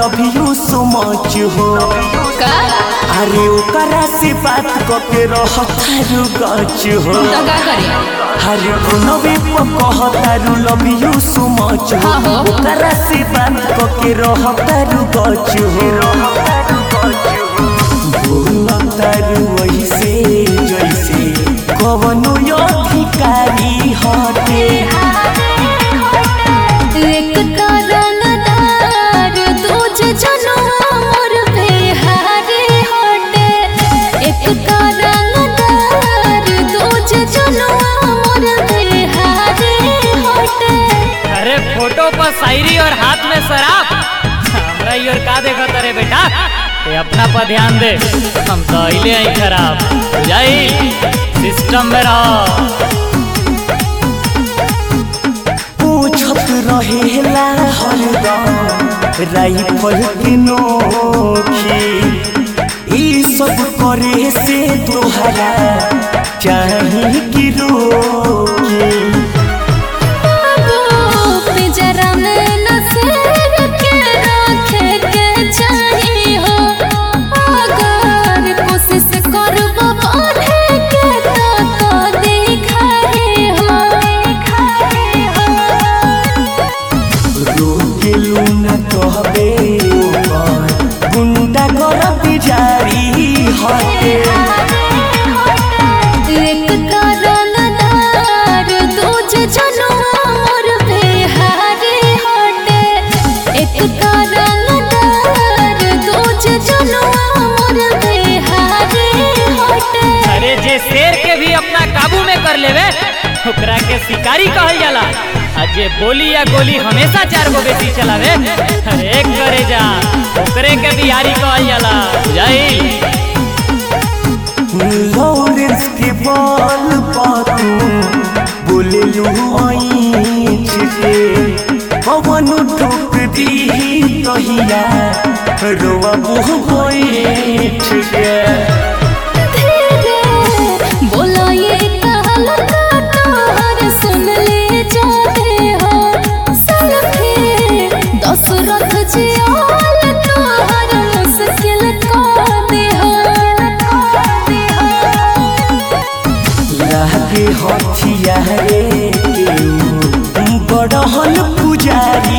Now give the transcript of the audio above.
Love you so much हो का अरे ओकरा से बात करके रहतारू गच हो तो का करी अरे नबी कहतारू लव यू सो मच हो हाँ हो। ओकरा से बात करके रहतारू गच हो बोलतारू वैसे जैसे कवनो अधिकारी हटे एक कारणदार दूजे जनुआ मोर बिहारी हटे एक कारणदार दूजे जनुआ मोर बिहारी हटे अरे फोटो पर शायरी और हाथ में शराब हमरा ई और का देखा तारे बेटा ये अपना पर ध्यान दे हम तो अइले आई खराब बुझाई सिस्टम में रहो पूछत रहेला हरदम राइफल के नोखी ई सब करे से तोहरा चाही कि रोकी बाबू पिंजरा में न शेर के रखे के चाही हो अगर कोशिश करबो बढ़े के तो तो दिखाई हो दिखाई हो रोकेलू न कहबे ओकर गुंडा कर जारी हटे एक कारणदार दूजे जनुआ मोर बिहारी हटे एक कारणदार दूजे जनुआ मोर बिहारी हटे अरे जे शेर के भी अपना काबू में कर लेवे ओकरा के शिकारी कहल जाला आ जे बोली या गोली हमेशा चार गो बेटी चलावे अरे एक करे जा ओकरे के बिहारी कहल जाला बुझाई लॉरेंस के बॉल पातू बोले लू आई छिटे पवन ठोक दी कहिया रोवा बुह बैठ के धीरे बोला ये कहल का तोहर सुन ले जाते हो सलखे दशरथ जी आल तोहर मुश्किल का दे हो लागे हथिया रे केहू बड़हल पुजारी